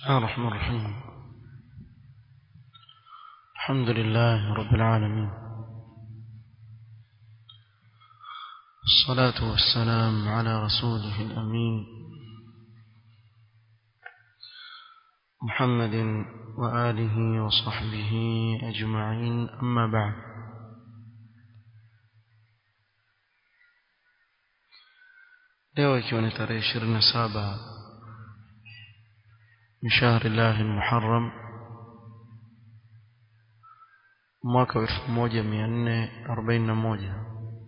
الله الرحمن الرحيم الحمد لله رب العالمين الصلاة والسلام على رسوله الأمين محمد وآله وصحبه أجمعين أما بعد leo ikiwa ni tarehe ishirini na saba من شهر الله المحرم mwaka wa elfu moja mia nne arobaini na moja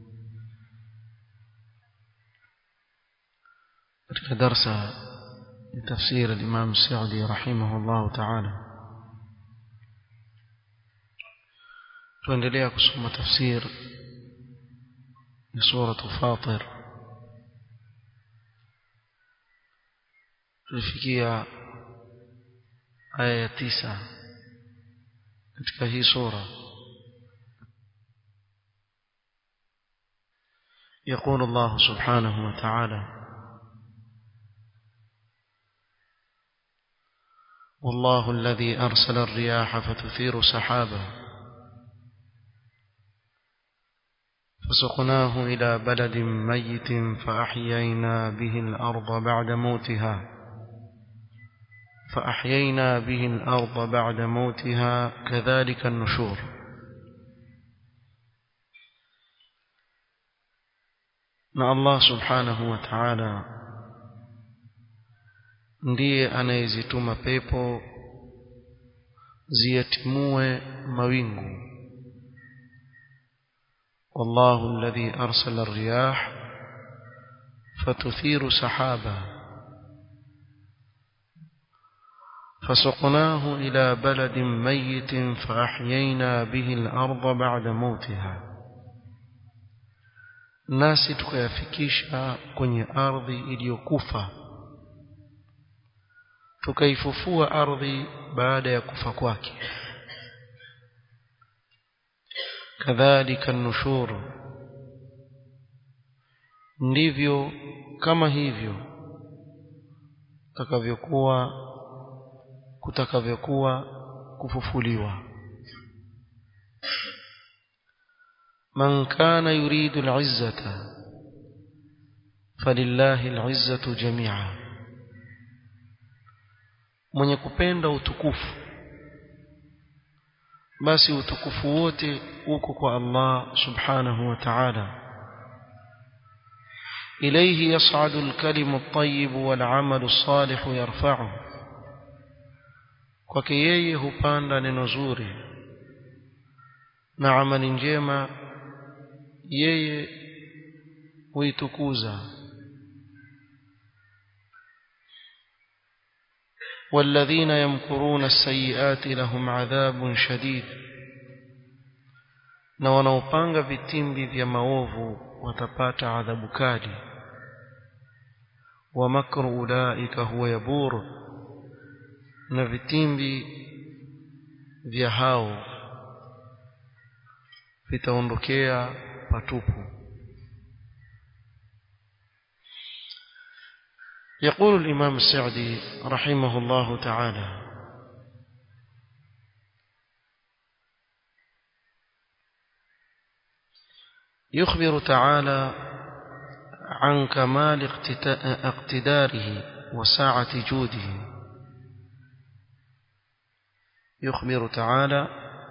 katika darsa ya tafsir alimam sadi rahimahu llahu taala tuendelea kusoma tafsir ya suratu fatir tulifikia aya ya tisa katika hii sura يقول الله سبحانه وتعالى والله الذي أرسل الرياح فتثير سحابا فسقناه إلى بلد ميت فأحيينا به الأرض بعد موتها فأحيينا به الأرض بعد موتها كذلك النشور na Allah subhanahu wa ta'ala ndiye anayezituma pepo ziyatimue mawingu والله الذي أرسل الرياح فتثير سحابا فسقناه إلى بلد ميت فأحيينا به الأرض بعد موتها nasi tukayafikisha kwenye ardhi iliyokufa tukaifufua ardhi baada ya kufa kwake kadhalika nushuru ndivyo kama hivyo takavyokuwa kutakavyokuwa kufufuliwa من كان يريد العزة فلله العزة جميعا mwenye kupenda utukufu basi utukufu wote uko kwa Allah subhanahu wa ta'ala ilayhi yas'adu al-kalimu at-tayyib wal-'amalu as-salih yarfa'uhu kwake yeye hupanda neno zuri na amali njema yeye huitukuza والذين يمكرون السيئات لهم عذاب شديد na wanaopanga vitimbi vya maovu watapata adhabu kali wa makru ulaika huwa yabur na vitimbi vya hao vitaondokea patupu يقول الإمام السعدي رحمه الله تعالى يخبر تعالى عن كمال اقتداره وساعة جوده يخبر تعالى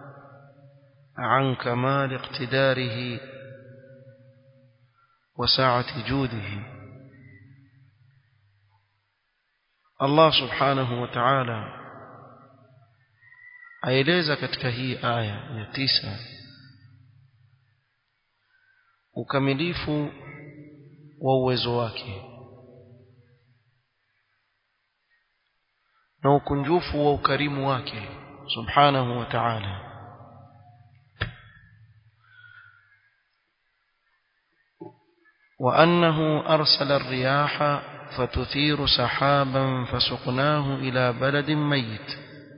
عن كمال اقتداره وسعة جوده الله سبحانه وتعالى aeleza katika hii aya ya tisa ukamilifu wa uwezo wake na ukunjufu wa ukarimu wake subhanahu wa ta'ala وأنه أرسل الرياح فتثير سحابا فسقناه إلى بلد ميت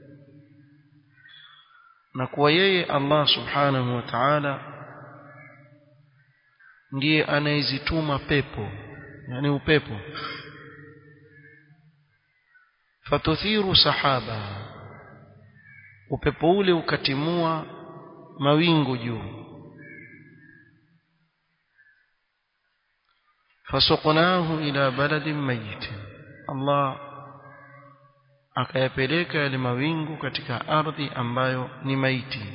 نكوى الله سبحانه وتعالى ndiye anayezituma pepo yani upepo fatuthiru sahaba upepo ule ukatimua mawingu juu fasuqnahu ila baladin mayit Allah akayapeleka yale mawingu katika ardhi ambayo ni maiti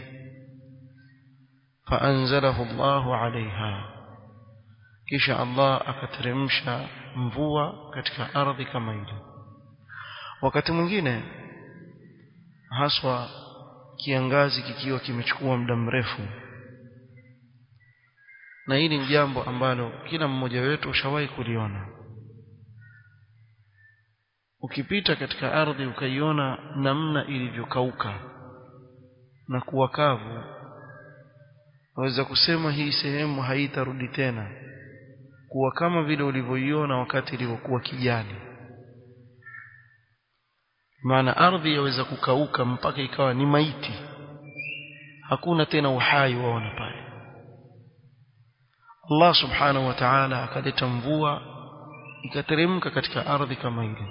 faanzalahu Allahu alaiha kisha Allah akateremsha mvua katika ardhi kama ile wakati mwingine haswa kiangazi kikiwa kimechukua muda mrefu na hili ni jambo ambalo kila mmoja wetu ushawahi kuliona ukipita katika ardhi ukaiona namna ilivyokauka na kuwa kavu waweza kusema hii sehemu haitarudi tena kuwa kama vile ulivyoiona wakati ilivyokuwa kijani maana ardhi yaweza kukauka mpaka ikawa ni maiti hakuna tena uhai waona pale Allah subhanahu wa ta'ala akaleta mvua ikateremka katika ardhi kama ile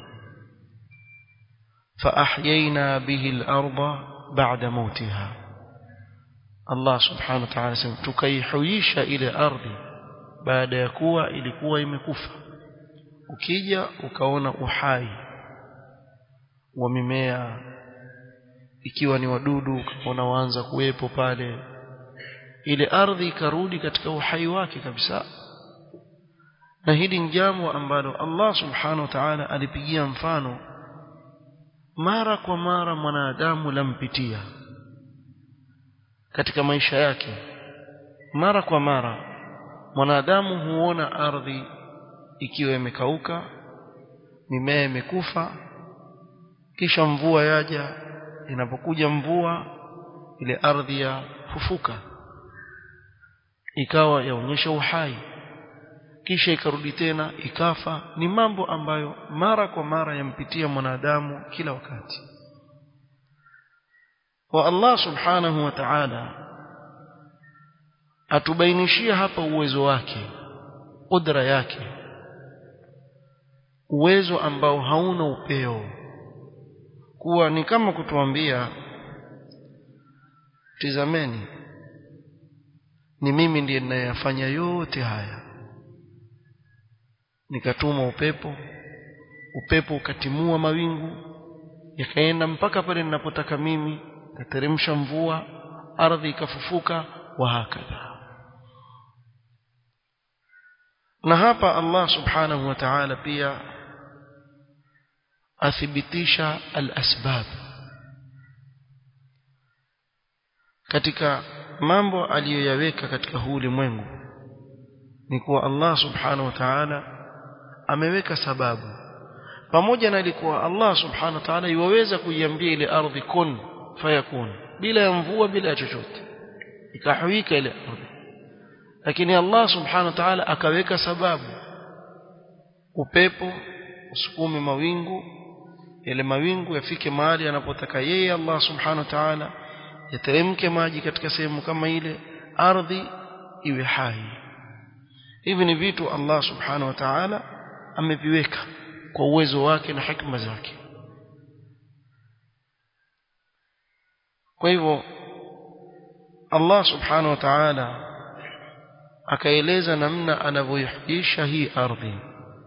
فأحيينا به الأرض بعد موتها الله سبحانه وتعالى سمع tukaihuisha ile ardhi baada ya kuwa ilikuwa imekufa ukija ukaona uhai wa mimea ikiwa ni wadudu ukaona waanza kuwepo pale ile ardhi ikarudi katika uhai wake kabisa na hili ni jambo ambalo Allah subhanahu wa ta'ala alipigia mfano mara kwa mara mwanadamu lampitia katika maisha yake mara kwa mara mwanadamu huona ardhi ikiwa imekauka mimea imekufa kisha mvua yaja inapokuja mvua ile ardhi ya fufuka ikawa yaonyesha uhai kisha ikarudi tena ikafa ni mambo ambayo mara kwa mara yampitia mwanadamu kila wakati wa Allah subhanahu wa ta'ala atubainishia hapa uwezo wake kudra yake uwezo ambao hauna upeo kuwa ni kama kutuambia tizameni ni mimi ndiye ninayefanya yote haya nikatuma upepo upepo ukatimua mawingu yakaenda mpaka pale ninapotaka mimi kateremsha mvua ardhi ikafufuka wa hakadha na hapa Allah subhanahu wa ta'ala pia athibitisha al-asbab katika mambo aliyoyaweka katika huu ulimwengu ni kuwa Allah subhanahu wa ta'ala ameweka sababu pamoja na ilikuwa Allah subhanahu wa ta'ala iwaweza kuiambia ile ardhi kun fayakun bila ya mvua bila ya chochote ikahuika ile ardhi lakini Allah subhanahu wa ta'ala akaweka sababu upepo usukume mawingu yale mawingu yafike mahali anapotaka yeye Allah subhanahu wa ta'ala yateremke maji katika sehemu kama ile ardhi iwe hai hivi ni vitu Allah subhanahu wa ta'ala ameviweka kwa uwezo wake na hikma zake kwa hivyo Allah subhanahu wa ta'ala akaeleza namna anavyoihuisha hii ardhi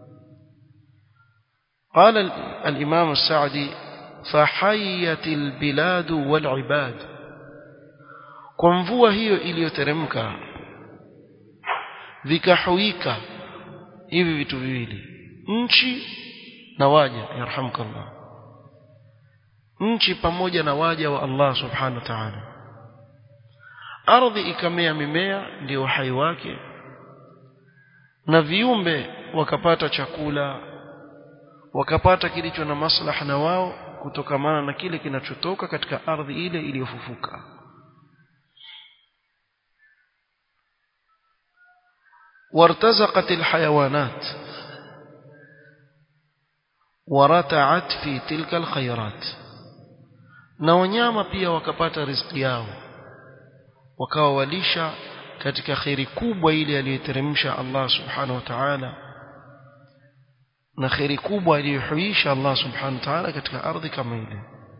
قال الإمام السعدي فحيت البلاد والعباد kwa mvua hiyo iliyoteremka vikahuika hivi vitu viwili nchi na waja yarhamkallah nchi pamoja na waja wa Allah subhanahu wa ta'ala ardhi ikamea mimea ndio uhai wake na viumbe wakapata chakula wakapata kilicho na maslaha na wao kutokamana na kile kinachotoka katika ardhi ile iliyofufuka وارتزقت الحيوانات ورتعت في تلك الخيرات na wanyama pia wakapata riziki yao wakawa walisha katika khairi kubwa ile aliyoteremsha Allah subhanahu wa ta'ala na kheri kubwa aliyohuisha Allah subhanahu wa ta'ala katika ardhi kama ile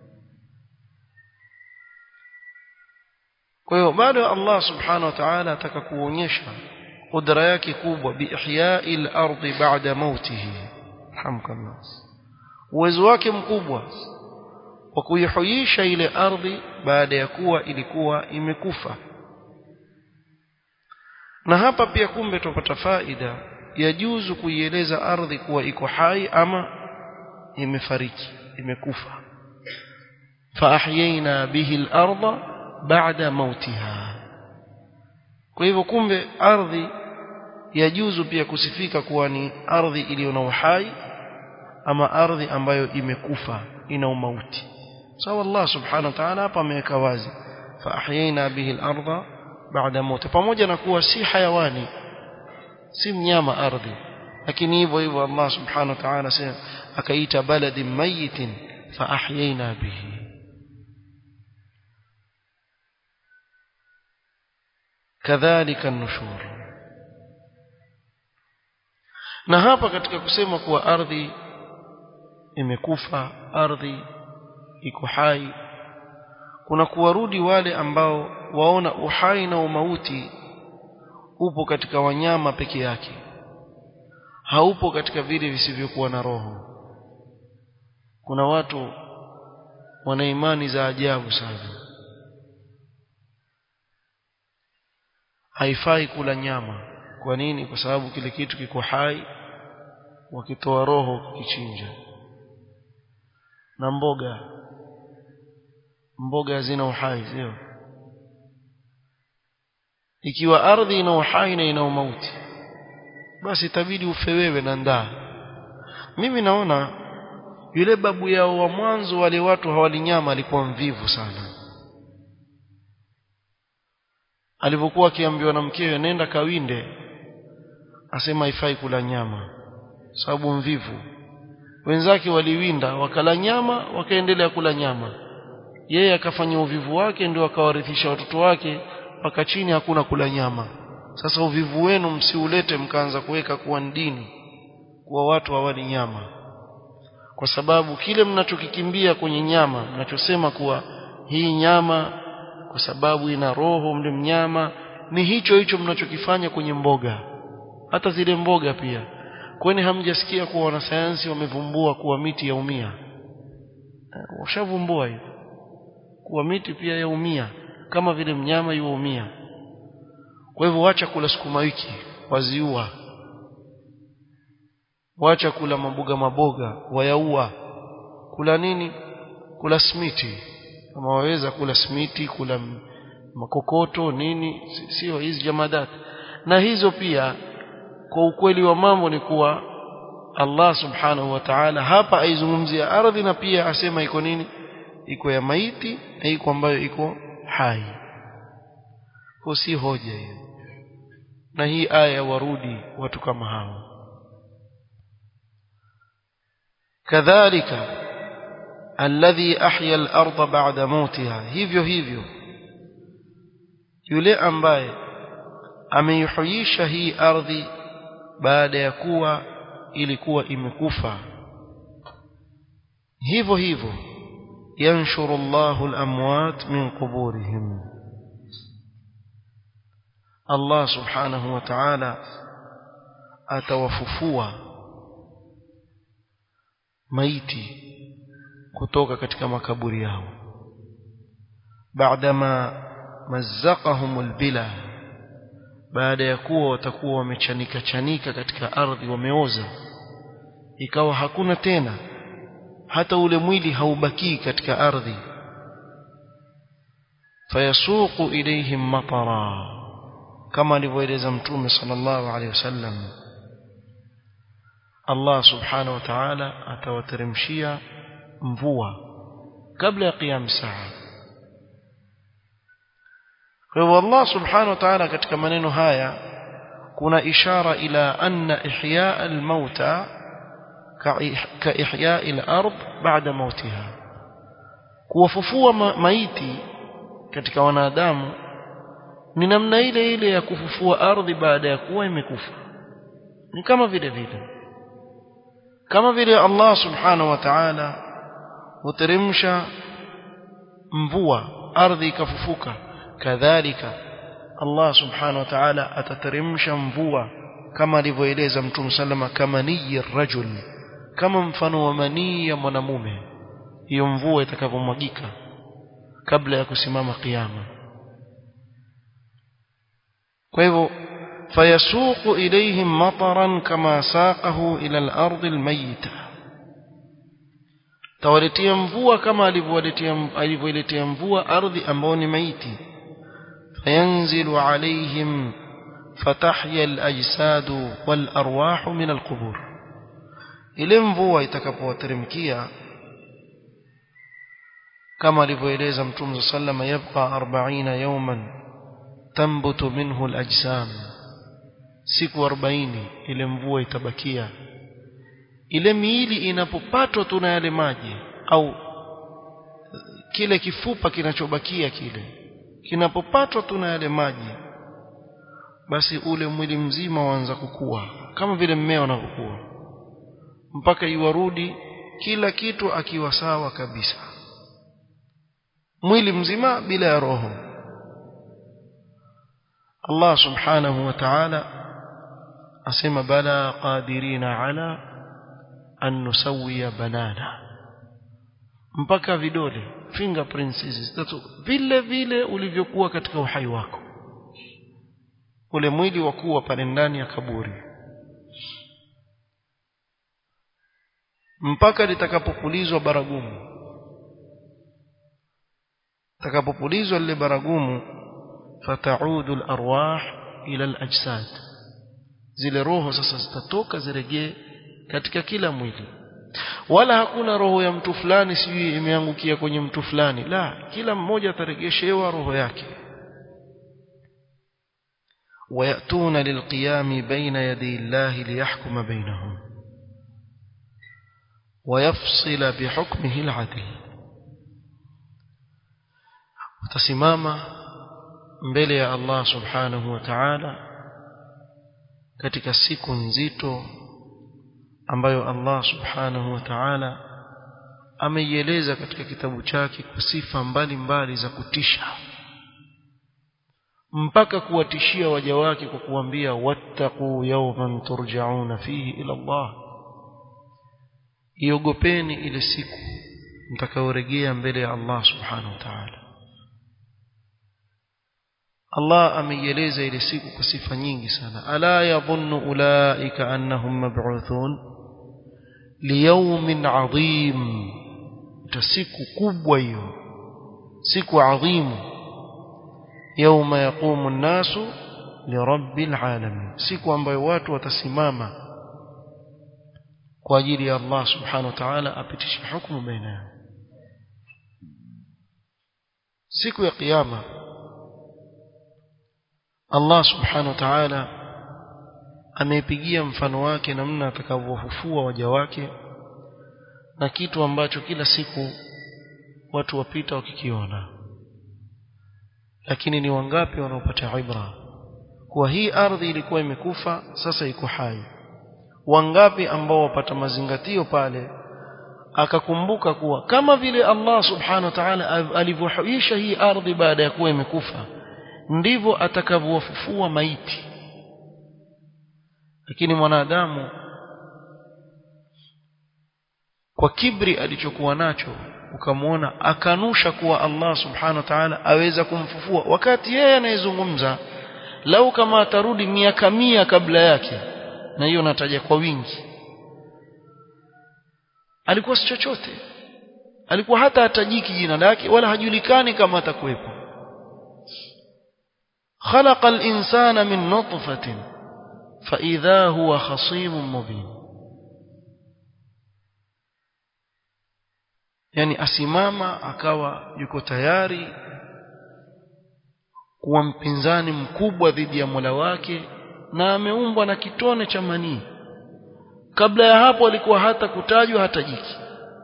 kwa hiyo bado Allah subhanahu wa ta'ala ataka kuonyesha kudra yake kubwa biihya'i al-ardi ba'da mautihi hamkallah uwezo wake mkubwa wa kuihuisha ile ardhi baada ya kuwa ilikuwa imekufa na hapa pia kumbe tupata faida yajuzu kuieleza ardhi kuwa iko hai ama imefariki imekufa فأحيينا به الأرض بعد موتها kwa hivyo kumbe ardhi yajuzu pia kusifika kuwa ni ardhi iliyo na uhai ama ardhi ambayo imekufa ina umauti sawa Allah subhanahu wa ta'ala hapa ameweka wazi فأحيينا به الأرض بعد موتها pamoja na kuwa si hayawani si mnyama ardhi lakini hivyo hivyo Allah subhanahu wa ta'ala sema akaita baladin mayitin فأحيينا به kadhalika nushur na hapa katika kusema kuwa ardhi imekufa ardhi iko hai kuna kuwarudi wale ambao waona uhai na umauti upo katika wanyama peke yake haupo katika vile visivyokuwa na roho kuna watu wana imani za ajabu sana haifai kula nyama kwa nini kwa sababu kile kitu kiko hai wakitoa roho kichinja na mboga mboga hazina uhai sio ikiwa ardhi ina uhai na ina umauti basi itabidi ufe wewe na ndaa mimi naona yule babu yao wa mwanzo wale watu hawali nyama alikuwa mvivu sana alivyokuwa akiambiwa na mkewe nenda kawinde asema haifai kula nyama sababu mvivu wenzake waliwinda wakala nyama wakaendelea kula nyama yeye akafanya uvivu wake ndio akawarithisha watoto wake mpaka chini hakuna kula nyama sasa uvivu wenu msiulete mkaanza kuweka kuwa dini kuwa watu hawali nyama kwa sababu kile mnachokikimbia kwenye nyama mnachosema kuwa hii nyama kwa sababu ina roho mle mnyama ni hicho hicho mnachokifanya kwenye mboga hata zile mboga pia kwani hamjasikia kuwa wanasayansi wamevumbua kuwa miti yaumia washavumbua hiyo kuwa miti pia yaumia kama vile mnyama yuumia kwa hivyo wacha kula sukuma wiki waziua wacha kula maboga maboga wayaua kula nini kula smiti kama waweza kula smiti kula makokoto nini sio hizi jamadat na hizo pia kwa ukweli wa mambo ni kuwa Allah subhanahu wa ta'ala hapa aizungumzia ardhi na pia asema iko nini iko ya maiti na iko ambayo iko hai kwa si hoja hiyo na hii aya warudi watu kama hao kadhalika alladhi ahya al-ardha ba'da mautiha hivyo hivyo yule ambaye ameihuisha hii ardhi baada ya kuwa ilikuwa imekufa hivyo hivyo yanshuru Allahu al-amwat min quburihim Allah subhanahu wa ta'ala atawafufua maiti kutoka katika makaburi yao baadama mazzaqahum albila baada ya kuwa watakuwa wamechanika chanika katika ardhi wameoza ikawa hakuna tena hata ule mwili haubakii katika ardhi fayasuqu ilayhim matara kama alivyoeleza mtume sallallahu alaihi wasallam Allah subhanahu wa ta'ala atawateremshia mvua kabla ya qiyam saa kwa hivyo Allah subhanahu wa ta'ala katika maneno haya kuna ishara ila anna ihya al-mauta ka ihya al-ard ba'da mautiha kuwafufua ma maiti katika wanadamu ni namna ile ile ya kufufua ardhi baada ya kuwa imekufa ni kama vile vile kama vile Allah subhanahu wa ta'ala huteremsha mvua ardhi ikafufuka kadhalika Allah subhanahu wa ta'ala atateremsha mvua kama alivyoeleza Mtume sallama kama niyi rajul kama mfano wa manii ya mwanamume hiyo mvua itakavyomwagika kabla ya kusimama kiyama kwa hivyo fayasuqu ilayhim mataran kama saqahu ila al-ardi al-mayyita tawaletea mvua kama alivyowaletea alivyoiletea mvua ardhi ambayo ni maiti fayanzilu alayhim fatahya al-ajsad wal-arwah min al-qubur ile mvua itakapowateremkia kama alivyoeleza mtume sallama yabqa 40 yawman tambutu minhu al-ajsam siku 40 ile mvua itabakia ile miili inapopatwa tu na yale maji au kile kifupa kinachobakia kile kinapopatwa tu na yale maji basi ule mwili mzima waanza kukua kama vile mmea unavyokuwa mpaka iwarudi kila kitu akiwa sawa kabisa mwili mzima bila ya roho Allah subhanahu wa ta'ala asema bala qadirina ala an nusawiya banana mpaka vidole fingerprints hizi zitatu vile vile ulivyokuwa katika uhai wako ule mwili wa kuwa pale ndani ya kaburi mpaka litakapopulizwa baragumu takapopulizwa lile baragumu fataudu al-arwah ila al-ajsad zile roho sasa zitatoka zirejee katika kila mwili wala hakuna roho ya mtu fulani sijui imeangukia kwenye mtu fulani la kila mmoja ataregeshewa roho yake ويأتون للقيام بين يدي الله ليحكم بينهم ويفصل بحكمه العدل وتسماما mbele ya Allah subhanahu wa ta'ala katika siku nzito ambayo Allah subhanahu wa ta'ala ameieleza katika kitabu chake kwa sifa mbalimbali za kutisha mpaka kuwatishia waja wake kwa kuambia wattaqu yawman turja'una fihi ila Allah iogopeni ile siku mtakaorejea mbele ya Allah subhanahu wa ta'ala Allah ameieleza ile siku kwa sifa nyingi sana ala yadhunnu ulaika annahum mab'uthun liyawmin 'adhim siku kubwa hiyo siku adhimu yawma yaqumu an-nasu lirabbil alamin siku ambayo watu watasimama kwa ajili ya Allah subhanahu wa ta'ala apitishe hukumu baina yao siku ya kiyama Allah subhanahu wa ta'ala ameipigia mfano wake namna atakavyofufua waja wake na kitu ambacho kila siku watu wapita wakikiona lakini ni wangapi wanaopata ibra kuwa hii ardhi ilikuwa imekufa sasa iko hai wangapi ambao wapata mazingatio pale akakumbuka kuwa kama vile Allah subhanahu wa ta'ala alivyohuisha hii ardhi baada ya kuwa imekufa ndivyo atakavyowafufua maiti lakini mwanadamu kwa kibri alichokuwa nacho ukamwona akanusha kuwa Allah subhanahu wa ta'ala aweza kumfufua wakati yeye anayezungumza lau kama atarudi miaka mia kabla yake na hiyo nataja kwa wingi alikuwa si chochote alikuwa hata hatajiki jina lake wala hajulikani kama atakuwepo خلق الإنسان من نطفة فإذا هو خصيم مبين yani asimama akawa yuko tayari kuwa mpinzani mkubwa dhidi ya Mola wake na ameumbwa na kitone cha manii kabla ya hapo alikuwa hata kutajwa hata jiki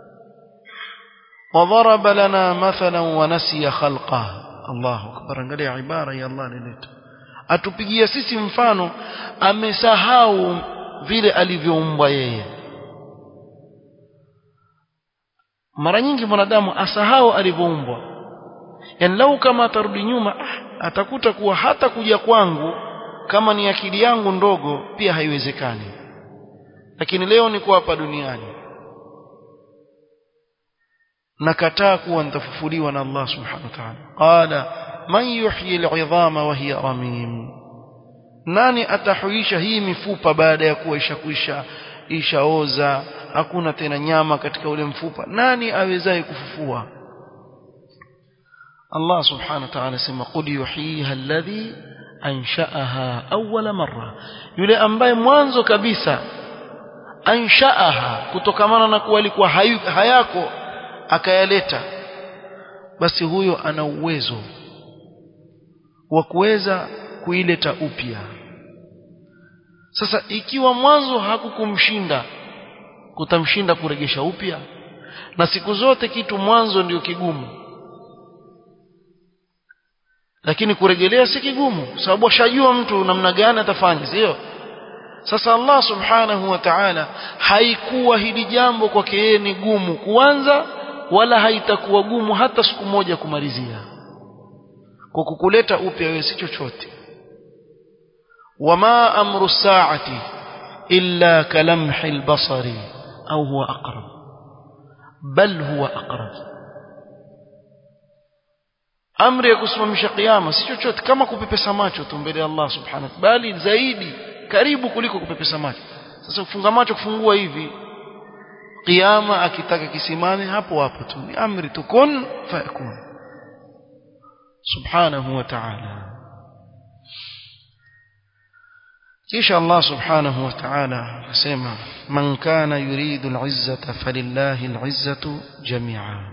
وضرب لنا مثلا ونسي خلقه Allahu akbar angalia ibara ya Allah nileta atupigia sisi mfano amesahau vile alivyoumbwa yeye mara nyingi mwanadamu asahau alivyoumbwa yani lau kama atarudi nyuma ah, atakuta kuwa hata kuja kwangu kama ni akili yangu ndogo pia haiwezekani lakini leo niko hapa duniani nakataa kuwa nitafufuliwa na Allah subhanahu wa ta'ala qala man yuhyi al'idhama wa hiya ramim nani atahuisha hii mifupa baada ya kuwa ishakwisha ishaoza hakuna tena nyama katika ule mfupa nani awezaye kufufua Allah subhanahu wa ta'ala sema qul yuhyiha alladhi ansha'aha awwala marra yule ambaye mwanzo kabisa ansha'aha kutokamana na kuwa alikuwa hayako akayaleta basi huyo ana uwezo wa kuweza kuileta upya sasa ikiwa mwanzo hakukumshinda kutamshinda kuregesha upya na siku zote kitu mwanzo ndio kigumu lakini kurejelea si kigumu sababu ashajua mtu namna gani atafanya sio sasa Allah subhanahu wa ta'ala haikuwa hili jambo kwake yeye ni gumu kuanza wala haitakuwa gumu hata siku moja kumalizia kwa kukuleta upya wewe si chochote wama amru saati illa kalamhi albasari au huwa aqrab bal huwa aqrab amri ya kusimamisha kiyama si chochote kama kupepesa macho tu mbele ya Allah subhanahu bali zaidi karibu kuliko kupepesa macho sasa kufunga macho kufungua hivi kiyama akitaka kisimame hapo hapo tu ni amri tukun fayakun subhanahu wa ta'ala kisha Allah subhanahu wa ta'ala akasema man kana yuridu al-izzata falillahi al-izzatu jami'a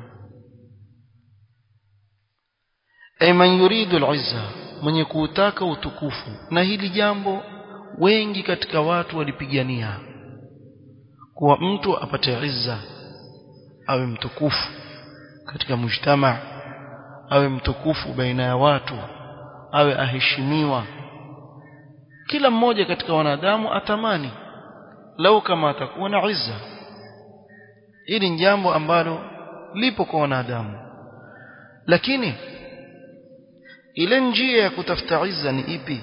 ay man yuridu al-izza mwenye kuutaka utukufu na hili jambo wengi katika watu walipigania kuwa mtu apate izza awe mtukufu katika mujtama awe mtukufu baina ya watu awe aheshimiwa kila mmoja katika wanadamu atamani lau kama atakuwa na izza hili ni jambo ambalo lipo kwa wanadamu lakini ile njia ya kutafuta izza ni ipi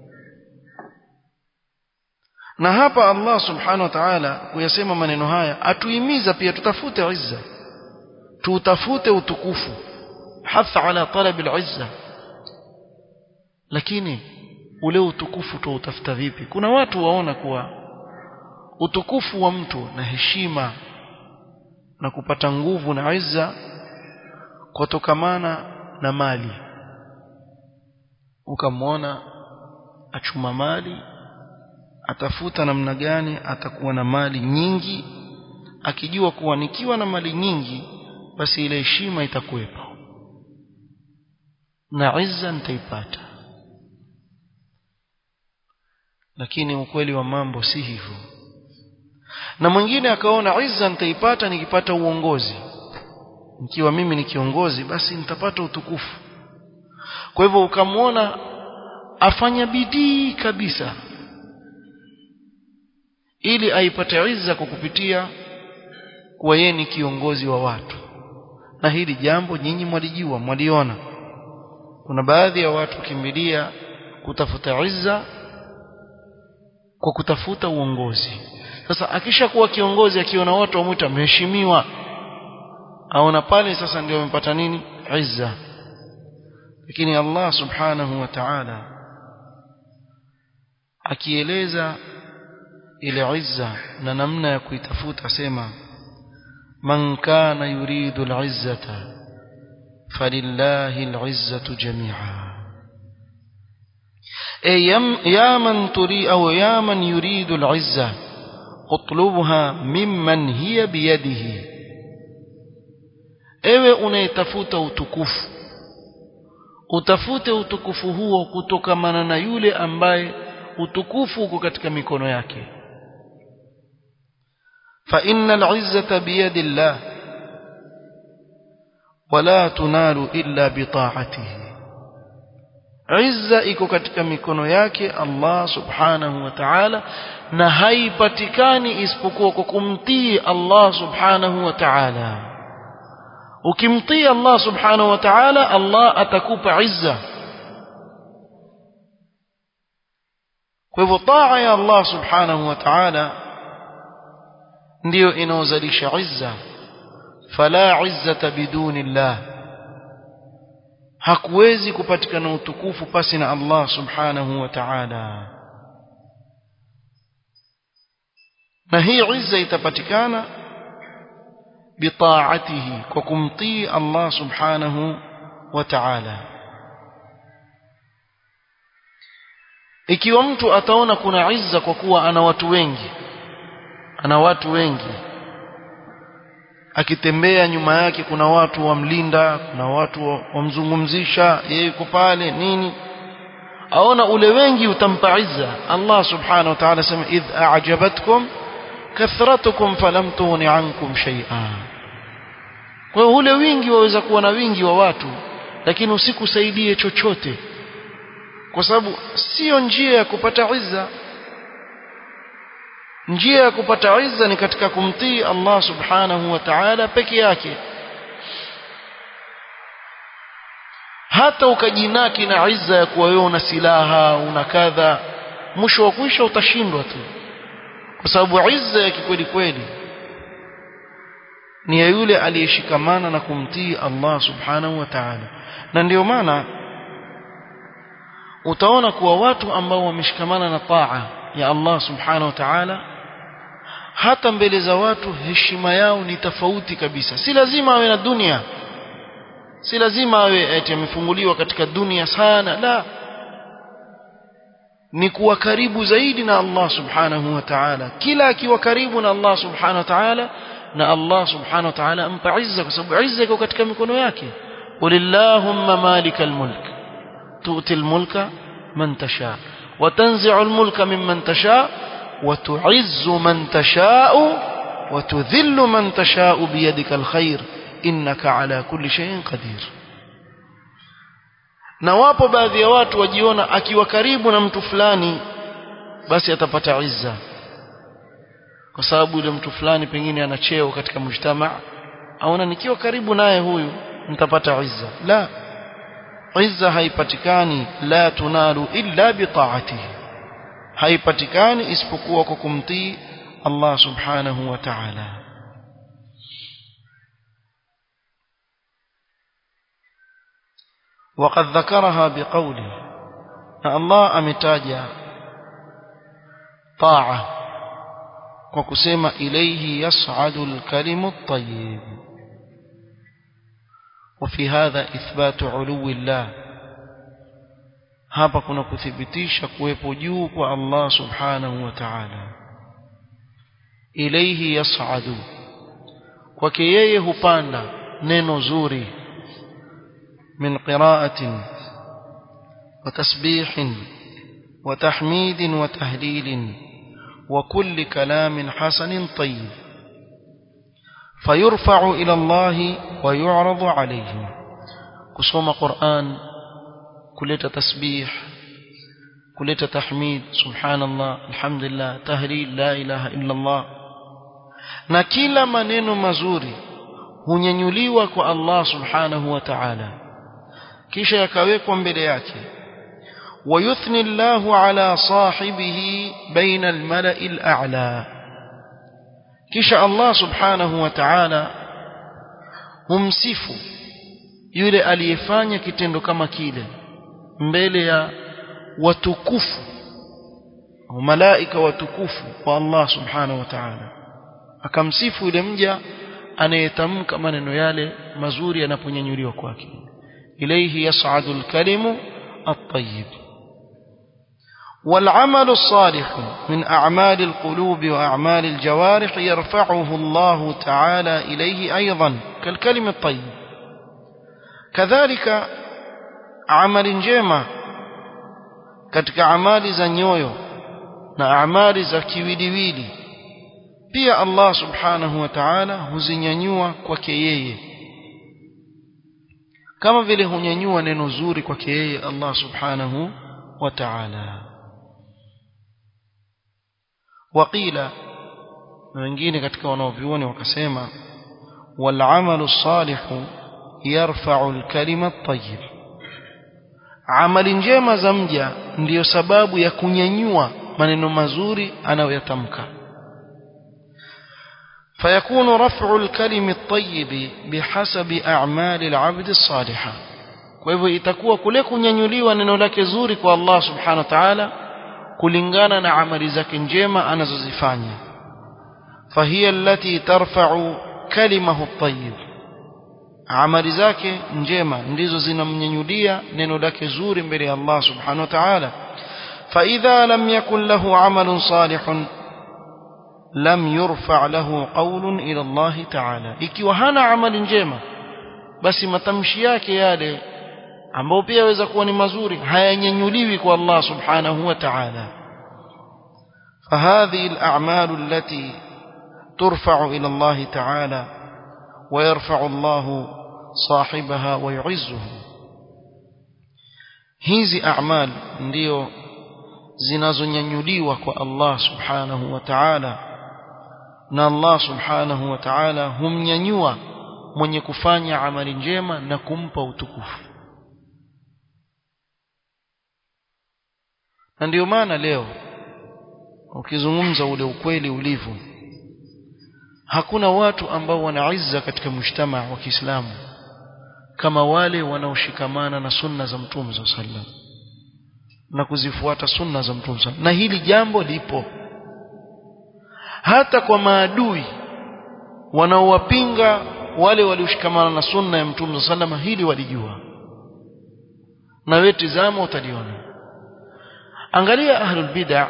na hapa Allah subhanahu wa ta'ala kuyasema maneno haya atuhimiza pia tutafute izza tutafute utukufu hatha ala talab al-izza lakini ule utukufu tuutafuta vipi kuna watu waona kuwa utukufu wa mtu na heshima na kupata nguvu na izza kutokamana na mali ukamwona achuma mali atafuta namna gani atakuwa na mali nyingi akijua kuwa nikiwa na mali nyingi basi ile heshima itakuwepo na izza nitaipata lakini ukweli wa mambo si hivyo na mwingine akaona izza nitaipata nikipata uongozi nikiwa mimi ni kiongozi basi nitapata utukufu kwa hivyo ukamwona afanya bidii kabisa ili aipate izza kwa kupitia kuwa yeye ni kiongozi wa watu na hili jambo nyinyi mwalijua mwaliona kuna baadhi ya watu kimbilia kutafuta izza kwa kutafuta uongozi sasa akishakuwa kiongozi akiona watu wamwita mheshimiwa aona pale sasa ndio amepata nini izza lakini Allah subhanahu wa ta'ala akieleza ile izza na namna ya kuitafuta sema man kana yuridu al-izzata falillahi al-izzatu jami'a أي يا من تريد أو يا من يريد العزة اطلبها ممن هي بيده ewe unayetafuta utukufu utafute utukufu huo kutokamana na yule ambaye utukufu uko katika mikono yake fa innal izzata biyadi llah wala tunalu illa bitaatihi izza iko katika mikono yake Allah subhanahu wa ta'ala na haipatikani isipokuwa kwa kumtii Allah subhanahu wa ta'ala ukimtii Allah subhanahu wa ta'ala Allah atakupa izza kwa hivyo taa ya Allah subhanahu wa ta'ala ndiyo inaozalisha izza fala izzata biduni Allah hakuwezi kupatikana utukufu pasi na Allah subhanahu wa ta'ala na hii izza itapatikana bitaatihi kwa kumtii Allah subhanahu wa ta'ala ikiwa mtu ataona kuna izza kwa kuwa ana watu wengi ana watu wengi akitembea nyuma yake kuna watu wamlinda kuna watu wamzungumzisha yeye yuko pale nini aona ule wengi utampa izza Allah subhanahu wa ta'ala sema idh a'jabatkum kathratukum falam tughni ankum shay'a kwa hiyo ule wingi waweza kuwa na wingi wa watu lakini usikusaidie chochote kwa sababu sio njia ya kupata izza njia ya kupata izza ni katika kumtii Allah subhanahu wa ta'ala peke yake hata ukajinaki na izza ya kuwa wewe una silaha una kadha mwisho wa kwisha utashindwa tu kwa sababu izza ya kikweli kweli ni ya yule aliyeshikamana na kumtii Allah subhanahu wa ta'ala na ndio maana utaona kuwa watu ambao wameshikamana na taa ya Allah subhanahu wa ta'ala hata mbele za watu heshima yao ni tofauti kabisa si lazima awe na dunia si lazima awe eti amefunguliwa katika dunia sana la ni kuwa karibu zaidi na Allah subhanahu wa ta'ala kila akiwa karibu na Allah subhanahu wa ta'ala na Allah subhanahu wa ta'ala ampa izza kwa sababu izza iko katika mikono yake qulillahumma malikal mulk tu'ti al-mulka man tasha wa tanzi'u al-mulka mimman tasha wa tu'izzu man tasha'u wa tudhillu man tasha'u biyadika al-khair innaka ala kulli shay'in qadir na wapo baadhi ya watu wajiona akiwa karibu na mtu fulani basi atapata izza kwa sababu yule mtu fulani pengine ana cheo katika mujtama aona nikiwa karibu naye huyu nitapata izza la izza haipatikani la tunalu illa bitaatihi haipatikani isipokuwa kwa kumtii Allah subhanahu wa ta'ala وقد ذكرها بقوله الله امتاجا طاعه وكسما اليه يصعد الكلم الطيب وفي هذا اثبات علو الله hapa kuna kuthibitisha kuwepo juu kwa Allah subhanahu wa ta'ala ilayhi yas'adu kwake yeye hupanda neno zuri من قراءة وتسبيح وتحميد وتهليل وكل كلام حسن طيب فيرفع إلى الله ويعرض عليه كسوم قرآن كلية تسبيح كلية تحميد سبحان الله الحمد لله تهليل لا إله إلا الله na kila maneno mazuri hunyanyuliwa kwa Allah subhanahu wa ta'ala kisha yakawekwa mbele yake ويثني الله على صاحبه بين الملأ الأعلى kisha Allah subhanahu wa ta'ala humsifu yule aliyefanya kitendo kama kile mbele ya watukufu au malaika watukufu wa Allah subhanahu wa ta'ala akamsifu yule mja anayetamka maneno yale mazuri yanaponyanyuliwa kwake إليه يصعد الكلم الطيب والعمل الصالح من أعمال القلوب وأعمال الجوارح يرفعه الله تعالى إليه أيضا كالكلم الطيب كذلك عمل جيمة katika amali za nyoyo na amali za kiwiliwili pia Allah subhanahu wa ta'ala huzinyanyua kwake yeye kama vile hunyanyua neno zuri kwake yeye Allah subhanahu wa ta'ala waqila wengine katika wanaovioni wakasema والعمل الصالح يرفع الكلمة الطيب amali njema za mja ndiyo sababu ya kunyanyua maneno mazuri anayoyatamka فيكون رفع الكلم الطيب بحسب أعمال العبد الصالحة kwa hivyo itakuwa kule kunyanyuliwa neno lake zuri kwa Allah subhanahu wa ta'ala kulingana na amali zake njema anazozifanya fahiya allati tarfa'u kalimahu at-tayyib amali zake njema ndizo zinamnyanyulia neno lake zuri mbele ya Allah subhanahu wa ta'ala fa idha lam yakun lahu amalun salihun lam yurfa lahu qawlun ila Allah ta'ala ikiwa hana amali njema basi matamshi yake yale ambao pia yaweza kuwa ni mazuri hayanyanyuliwi kwa Allah subhanahu wa ta'ala فهذه الأعمال التي ترفع إلى الله تعالى ويرفع الله صاحبها ويعزه hizi a'mal ndio zinazonyanyuliwa kwa Allah subhanahu wa ta'ala na Allah subhanahu wa ta'ala humnyanyua mwenye kufanya amali njema na kumpa utukufu na ndio maana leo ukizungumza ule ukweli ulivyo hakuna watu ambao wana izza katika mshtama wa Kiislamu kama wale wanaoshikamana na sunna za Mtume sallam na kuzifuata sunna za Mtume sallam na hili jambo lipo hata kwa maadui wanaowapinga wale walioshikamana na sunna ya Mtume sallam hili walijua na wewe tizama utaliona angalia ahlul bid'ah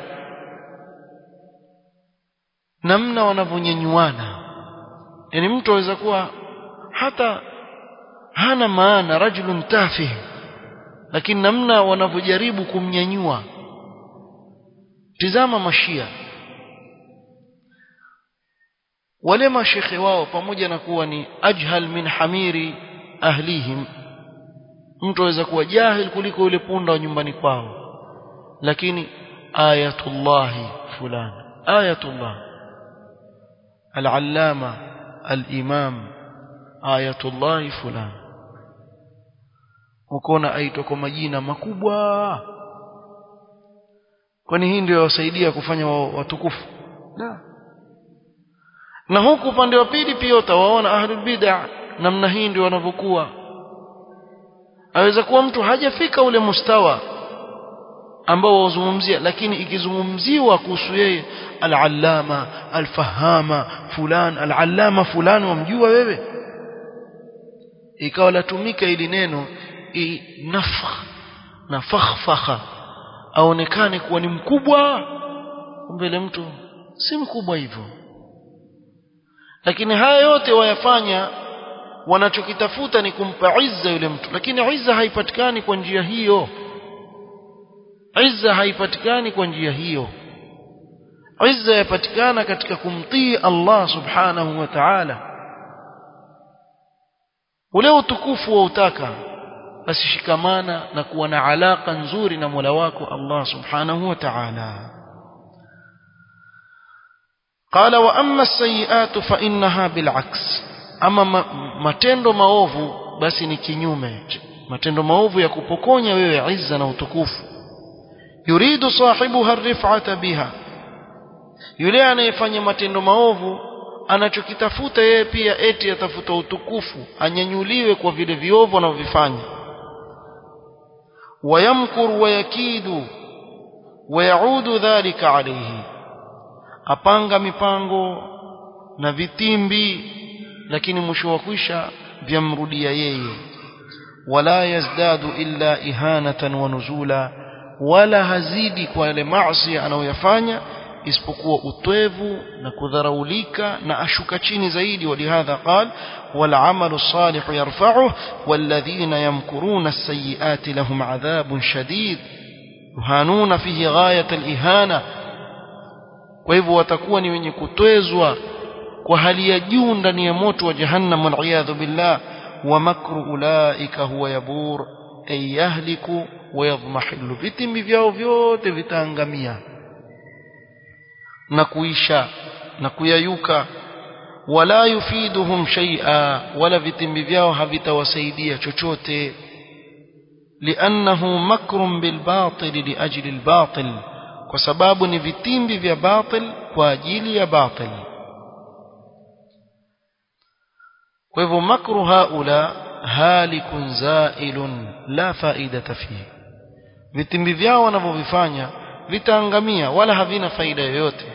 namna wanavyonyanyuana yani mtu aweza kuwa hata hana maana rajulun tafih lakini namna wanavyojaribu kumnyanyua tizama mashia wale mashekhe wao pamoja na kuwa ni ajhal min hamiri ahlihim mtu aweza kuwa jahil kuliko yule punda wa nyumbani kwao lakini ayatullahi fulani ayatullah العلامة الإمام آية الله فلان ukona aitwa kwa majina makubwa kwani hii ndio wasaidia kufanya watukufu na na huku upande wa pili pia utawaona ahlul bid'ah namna hii ndio wanavyokuwa aweza kuwa mtu hajafika ule mustawa ambao wazungumzia lakini ikizungumziwa kuhusu yeye al-allama al-fahama fulan al-allama fulan wamjua wewe ikawa latumika ili neno nafakh na fakhfakha aonekane kuwa ni mkubwa mbele mtu si mkubwa hivyo lakini haya yote wayafanya wanachokitafuta ni kumpa izza yule mtu lakini izza haipatikani kwa njia hiyo izza haipatikani kwa njia hiyo izza yapatikana katika kumtii Allah subhanahu wa ta'ala ule utukufu wa utaka basi shikamana na kuwa na alaka nzuri na Mola wako Allah subhanahu wa ta'ala قال واما السيئات فانها بالعكس اما matendo maovu basi ni kinyume matendo maovu ya kupokonya wewe izza na utukufu yuridu sahibuha arif'ata biha yule anayefanya matendo maovu anachokitafuta yeye pia eti atafuta utukufu anyanyuliwe kwa vile viovu anavyofanya wayamkur wayakidu wayaudu dhalika alayhi apanga mipango na vitimbi lakini mwisho wa kwisha vyamrudia yeye wala yazdadu illa ihanatan wa nuzula wala hazidi kwa yale maasi anayoyafanya isipokuwa utwevu na kudharaulika na ashuka chini zaidi walihadha qal wal amalu salihu yarfa'uhu walladhina yamkuruna as-sayyi'ati lahum 'adhabun shadid yuhanuna fihi ghayat al-ihana kwa hivyo watakuwa ni wenye kutwezwa kwa hali ya juu ndani ya moto wa jahannam wal billah wa makru ulaika huwa yabur ay yahliku wa yadhmahilu vitimbi vyao vyote vitaangamia na kuisha na kuyayuka wala yufiduhum shay'a wala vitimbi vyao havitawasaidia chochote liannahu makrun bilbatil liajli albatil kwa sababu ni vitimbi vya batil kwa ajili ya batil kwa hivyo makru haula halikun zailun la faidata fihi vitimbi vyao wanavyovifanya vitaangamia wala havina faida yoyote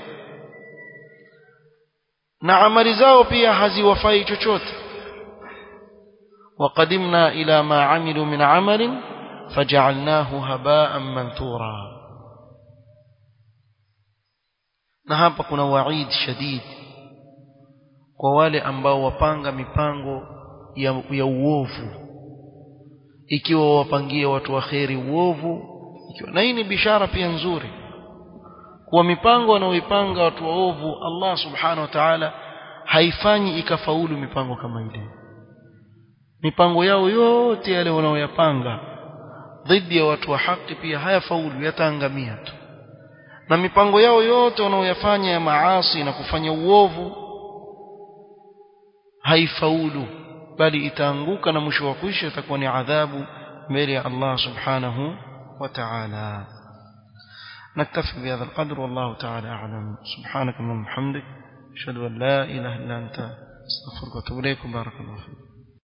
na amali zao pia haziwafai chochote وقدمنا إلى ما عملوا من عمل فجعلناه هباء منثورا na hapa kuna waid shadid kwa wale ambao wapanga mipango ya, ya uovu ikiwa wapangie watu wa kheri uovu ikiwa na hii ni bishara pia nzuri kuwa mipango wanaoipanga watu waovu Allah subhanahu wa ta'ala haifanyi ikafaulu mipango kama ile mipango yao yote yale wanaoyapanga dhidi ya watu wa haki pia hayafaulu yataangamia tu na mipango yao yote wanaoyafanya ya maasi na kufanya uovu haifaulu bali itaanguka na mwisho wa kuisha itakuwa ni adhabu mbele ya Allah subhanahu wa ta'ala نكتفي بهذا القدر والله تعالى أعلم سبحانك اللهم وبحمدك أشهد أن لا إله إلا أنت أستغفرك وأتوب إليك بارك الله فيك